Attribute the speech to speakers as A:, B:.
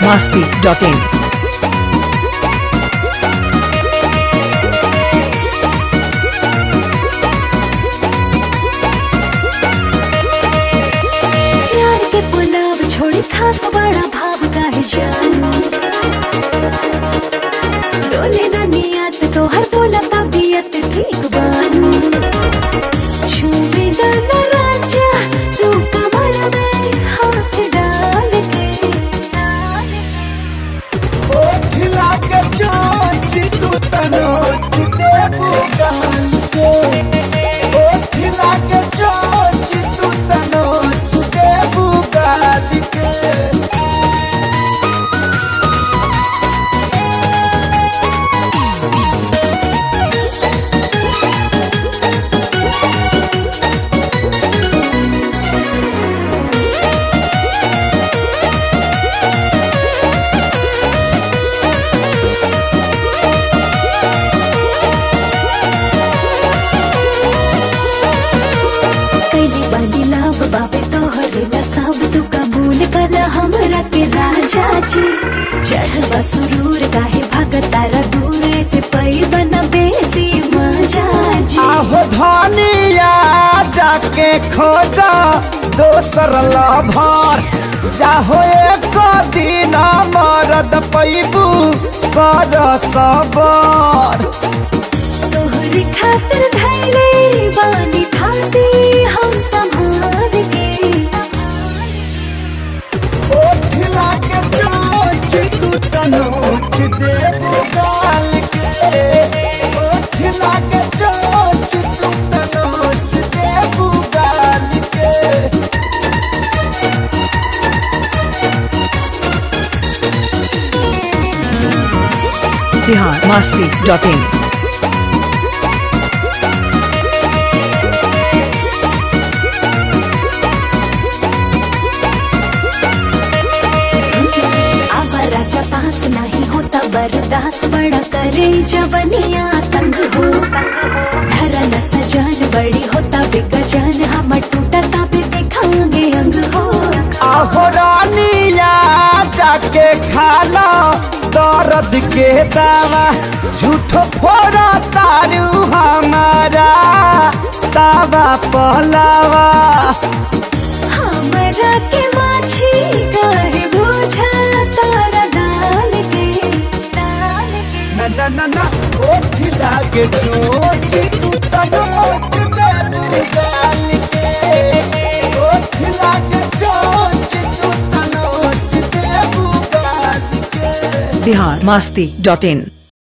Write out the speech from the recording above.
A: biharmasti.in
B: प्यार के पुलाव छोड़ी खात बड़ा भाव काहे जान डोले ना नियत तो हर बोला तबीयत ठीक बानू छूमेगा ना राजा तू कमर में हाथ डाल के
C: ओठिला के चोच तू तनोच देबू गाल के ओठिला के चोच तू तनोच देबू गाल के
B: कैली बानी लाभ बाबे तोहरे ला सब तू कबूल कर हमरा के राजा जी चढ़वा सुरूर काहे भागत तारा दूर से पई बना बेसी मजा जी
C: आहो धनिया जाके खोजा दोसर लभर जाहो एक दिन मरद पैबू कर सबर
B: तोहरे खातिर धैले बानी थाती हम संभाल के
C: ओठिला के चोच तू तनोच देबू गाल के ओठिला के चोच तू तनोच देबू गाल के
A: biharmasti.in
B: अब राजा पास नहीं होता बर्दाश्त बड़ा करे जवनिया तंग हो धरा न सजान बड़ी होता बेगजान हम टूटा ताबे देखांगे अंग हो
C: आहो रानिया जाके खाला दर्द के दावा झूठो फोड़ा तारू हमारा दावा पहलावा
B: हमरा के माछी काहे बोझा तारा डाल के डाल के
C: न न न न ओठ लागे चोच तू तनोच देबू गाल के ओठ लागे चोच तू तनोच देबू गाल के
A: biharmasti.in